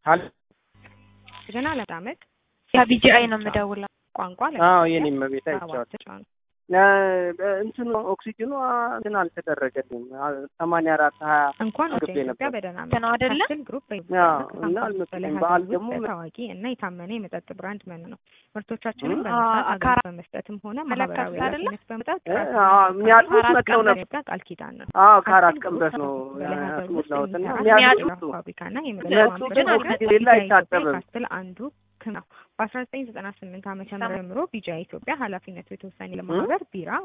አለ ገና ለዳመጥ ከቢጂአይ ነው የምደውለው። ቋንቋ አዎ የኔም ቤት አይቼዋለሁ። ሰባት ተጫኑ እንትኑ ኦክሲጅኑ እንትን አልተደረገልኝም። ሰማንያ አራት ሀያ እንኳን ወደ ግቤ ኢትዮጵያ ነበር። በደህና ነው አይደለ? ካስትል ግሩፕ አዎ፣ እና አልመሰለኝም። በዓል ደግሞ ታዋቂ እና የታመነ የመጠጥ ብራንድ ምን ነው። ምርቶቻችንን እ? በመስጠት አዎ፣ አገልግሎት ካራ- በመስጠትም ሆነ መለከት ማህበራዊ አይደለ? ኃላፊነት በመጣት እ? አዎ፣ የሚያጥቡት አራት መጥተው ቀን ነበር። ኢትዮጵያ ቃል ኪዳን ነው። አዎ ከአራት ካስትል ቀን ግሩፕ በፊት ነው በሀገር ውስጥ ያስሞላሁት እና የሚሰራ የሚያጥቡት የቢራ ፋብሪካና የመጠጥ እነሱ ማምረቻ ግን ሲሆን ኦክሲጅን ቢጃ አይታጠብም። ኢትዮጵያ ካስትል አንዱ ክም ነው። በአስራ ዘጠኝ ዘጠና ስምንት ዓመተ ምህረት ጀምሮ ቢጃ ኢትዮጵያ ኃላፊነቱ የተወሰነ ለማህበር ቢራ